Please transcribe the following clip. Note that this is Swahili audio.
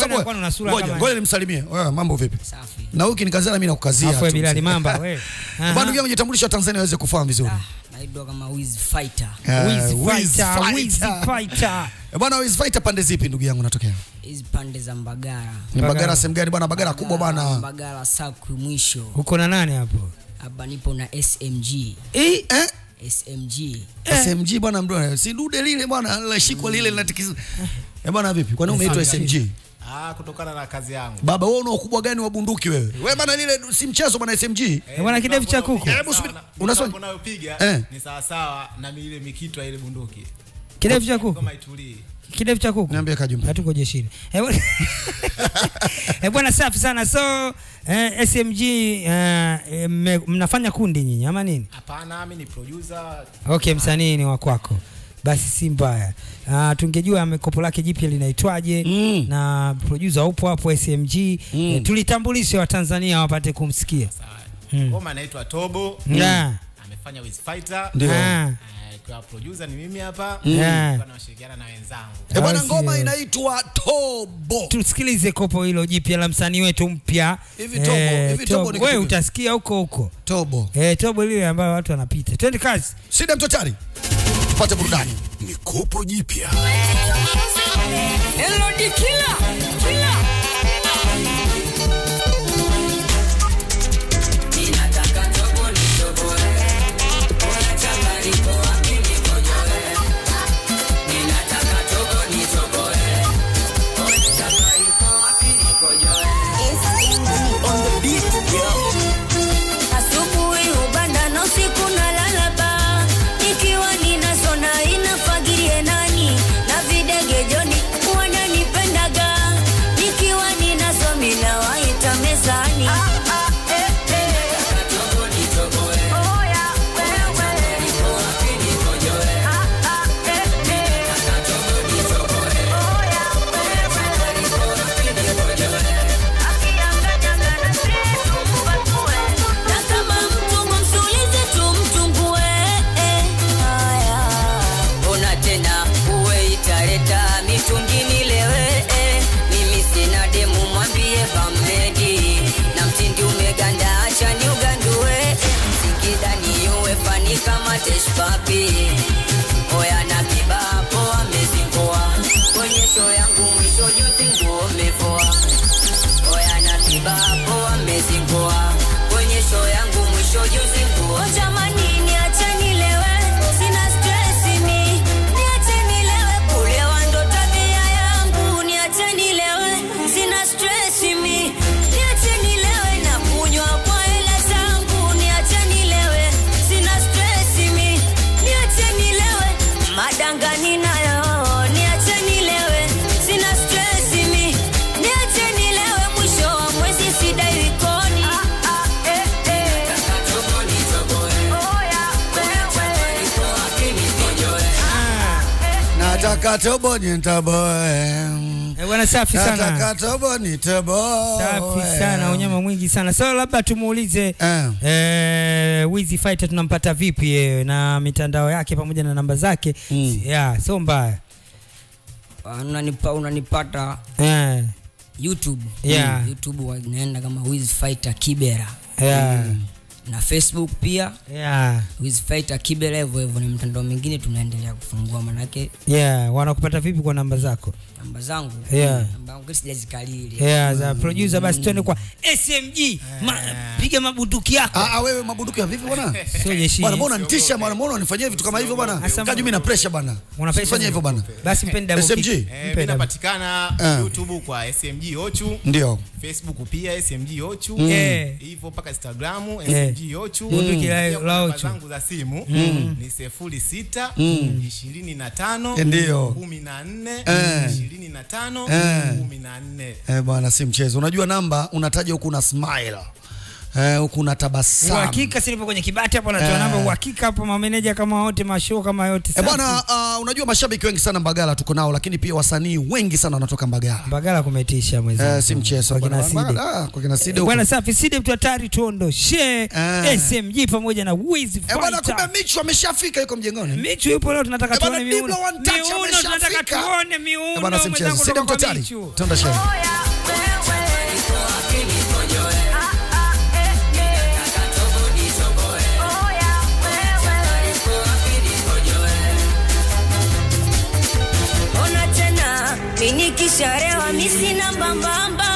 sababu kwani una sura ngoja kama- ngoja nimsalimie. Wewe mambo vipi? Safi. Na huyu kinikazana mimi nakukazia. Afu tu. Bilali Mamba wewe. Aha. Bwana ndugu yangu jitambulisha Tanzania waweze kufahamu vizuri. Naitwa kama Wiz Fighter. Eh, Wiz Wiz Fighter, Wiz Fighter. Fighter. Eh, Bwana Wiz Fighter pande zipi ndugu yangu natokea? Hizi pande za Mbagara. Ni Bagara. Bagara sehemu gani bwana? Bagara kubwa bwana. Mbagara Sakwi mwisho. Uko na nani hapo? Hapa nipo na SMG. Eh, eh? SMG. SMG bwana mdo. Si dude lile bwana lashikwa lile linatikisa. Eh bwana vipi? Kwa nini umeitwa SMG? Ah, kutokana na kazi yangu. Baba wewe una ukubwa gani wa bunduki wewe? Wewe bwana lile si mchezo bwana SMG. Eh, bwana kidevu cha kuku. Hebu subiri. Unaswali? Unaswali? Unayopiga Eh. ni sawa sawa na ile mikitwa ile bunduki. Kidevu cha kuku. Kama itulii. Kidevu cha kuku. Niambie Kajumba. Hatuko jeshini. Eh, bwana- Eh, bwana safi sana. So eh, SMG eh, eh, mme- mnafanya kundi nyinyi ama nini? Hapana, mimi ni producer. Okay, msanii ni wa kwako. Basi si mbaya. Uh, tungejua ame- kopo lake jipya linaitwaje Mm. na producer upo hapo SMG Mm. eh, tulitambulishe Watanzania wapate kumsikia. Sawa. Mm. Ngoma inaitwa Tobo. Yeah. Amefanya with Fighter. Ndio. Ah. Eh, Kwa producer ni mimi hapa. Yeah. Kwa nashirikiana na wenzangu. Eh, bwana Basi, ngoma eh. inaitwa Tobo. tusikilize kopo hilo jipya la msanii wetu mpya Hivi Tobo- hivi Tobo ni kitu wewe gani? utasikia huko huko Tobo. eh, tobo lile ambayo watu wanapita twende kazi Sida mtotari. Tupate burudani. ni kopo jipya Elodi killer. Killer. Ninataka tobo nitoboe. Bora changariko wapi nikojoe. Ninataka tobo nitoboe. Bora changariko wapi nikojoe. Asubuhi hubanda na usiku nalala baa, nikiwa ninasona inafagirie nani na videge joni wananipendaga, nikiwa ninasomi na waita mezani. Tobo nitoboe. Oya, wewe. Changariko wapi nikojoe. Tobo nitoboe. Oya, wewe. Changariko wapi nikojoe. Na kama mtumwa msulize tumtungue. Haya. Ona tena uwe italeta mitungini lewe eh. Mimi sina demu mwambie bamedi na mtindi umeganda acha ni ugandue Singida ni uwe fani kama teshpapi Oya na kibapo amezingoa kwenye show yangu mwisho juzi nguo umevoa Oya na kibapo amezingoa kwenye show yangu mwisho juzi nguo Oh, jamani niache nilewe, sina stress mi. Niache nilewe, kulewa ndo tabia yangu. Niache nilewe, sina stress mi. Niache nilewe na kunywa kwa hela zangu. Niache nilewe, sina stress mi. Niache nilewe, madanga ninayo. Niache nilewe, sina stress mi. Niache nilewe, mwisho wa mwezi sidai kodi. Eh, eh. Tobo nitoboe Oya, wewe. Iko wapi nikojoe Nataka tobo ni toboe. eh, bwana safi sana Nataka tobo ni toboe. safi sana unyama mwingi sana so labda tumuulize Eh. eh, Wizi Fighter tunampata vipi yeye na mitandao yake pamoja na namba zake Mm. yeah, so mbaya unanipa unanipata eh, youtube Yeah. youtube wanaenda kama Wiz Fighter Kibera yeah, na facebook pia yeah, Wiz Fighter Kibera hivyo hivyo ni mtandao mingine tunaendelea kufungua manake yeah. wanakupata vipi kwa namba zako namba zangu Yeah. namba yangu sijazikalili yeah, za producer basi twende kwa SMG Ma, piga mabunduki yako Ah, ah, wewe mabunduki ya vipi bwana? sio jeshi Bwana mbona nitisha bwana, mbona unanifanyia vitu kama hivyo bwana? Asa- Kaji mimi na pressure bwana. Una pressure Usifanye hivyo bwana. basi mpende double SMG? kick. Eh, Mpe mimi double. napatikana Eh. YouTube kwa SMG Ochu, Ndio. Facebook pia SMG Ochu. Eh. Hivyo mpaka Instagram Eh. SMG Ochu. Bunduki la- Pia kwa la namba Ochu. zangu za simu ni sifuri sita ishirini na tano Ndio. kumi na nne Eh. ishirini na tano Eh. kumi na nne Eh bwana, si mchezo. Unajua namba unataja huku na smile. eh, huku na tabasamu uhakika sinipo kwenye kibati hapo natoa Eh. namba uhakika hapo mameneja kama wote mashow kama yote E safi. bwana, uh, unajua mashabiki wengi sana Mbagala tuko nao, lakini pia wasanii wengi sana wanatoka Mbagala. Mbagala kumetisha mwezi Eh, si mchezo kwa kina bwana. Side. Mbagala, ah, kwa kina Side huko. bwana safi Side mtu hatari tuondoshe Eh. SMG pamoja na Wiz Eh bwana, Fighter. kumbe Michu ameshafika yuko mjengoni. Michu yupo leo tunataka Eh, bwana, tuone Diblo miuno. one touch Miuno tunataka ameshafika. tuone Eh miuno bwana, si mchezo. mwenzangu Side kutoka mtu hatari. Michu. Tenda share. ona tena minikisharewa misina mbambamba